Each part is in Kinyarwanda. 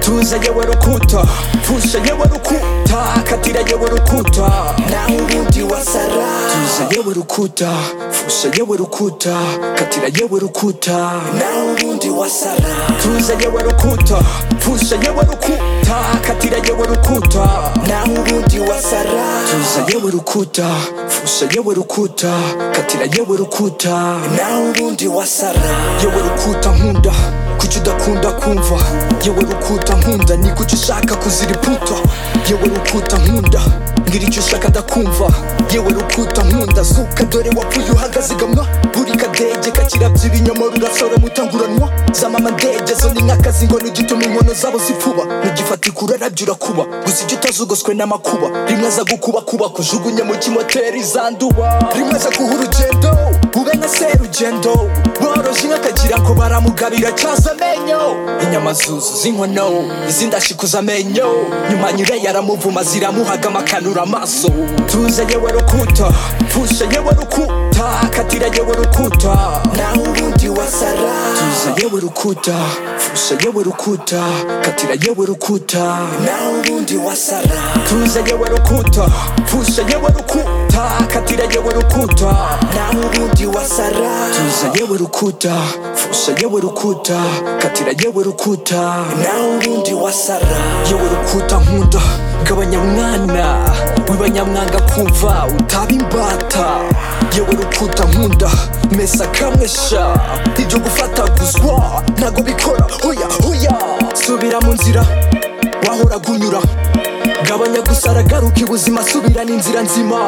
Tuza yewe rukuta Tuza yewe rukuta Katira yewe rukuta Naho ubundi wasara Tuza yewe rukuta Fusa yewe rukuta Katira yewe rukuta Naho ubundi wasara Tuza yewe rukuta Fusa yewe rukuta Katira yewe rukuta Naho ubundi wasara Tuza yewe rukuta Fusa yewe rukuta Katira yewe rukuta Naho ubundi wasara Yewe rukuta nkunda kuki udakunda kumva yewe rukuta nkunda ni kuki ushaka kuzira iputo yewe rukuta nkunda mbwira icyo ushaka ndakumva yewe rukuta nkunda zuka dore wapfuye uhagazigamwa buri kadege kakirabya ibinyomoro urasora mutanguranwa za mama ndege zo ni nk'akazi ngo nigituma inkono zabo zifuba mugifatika urarabya urakuba gusa icyo utazugoswe n'amakuba rimwe aza gukubakuba kujugunye mu kimoteri zanduba rimwe aza guha urugendo ube nka serugendo boroje inka akagira ngo baramugabira cyaza amenyo inyama zuzu z'inkono izindi ashikuza amenyo nyuma nyire yaramuvuma ziramuhaga amakanura amaso tuze yewe rukuta pfusha yewe rukuta katira yewe rukuta naho ubundi wasara tuze yewe rukuta pfusha yewe rukuta katira yewe rukuta naho ubundi wasara tuze yewe rukuta pfusha yewe rukuta katira yewe rukuta naho ubundi wasara tuze yewe rukuta pfusha yewe rukuta katira yewe rukuta naho ubundi wasara yewe rukuta nkunda gabanya mwana wibanyamwanga kumva utaba imbata yewe rukuta nkunda mesa kamwe sha ibyo gufataguzwa ntago bikora hoya hoya subira mu nzira wahoraga unyura gabanya gusara garuka ibuzima subirana inzira nzima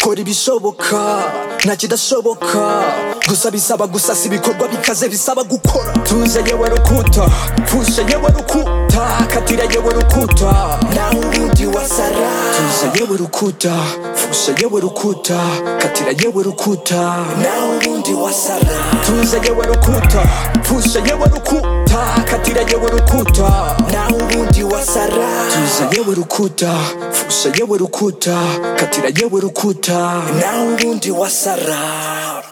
kora ibishoboka nta kidashoboka gusa bisaba gusasa ibikorwa bikaze bisaba gukora tuze yewe rukuta pfusha yewe rukuta katira yewe rukuta naho ubundi wasara tuze yewe rukuta pfusha yewe rukuta katira yewe rukuta naho ubundi wasara tuze yewe rukuta pfusha yewe rukuta katira yewe rukuta naho ubundi wasara tuze yewe rukuta pfusha yewe rukuta katira yewe rukuta naho ubundi wasara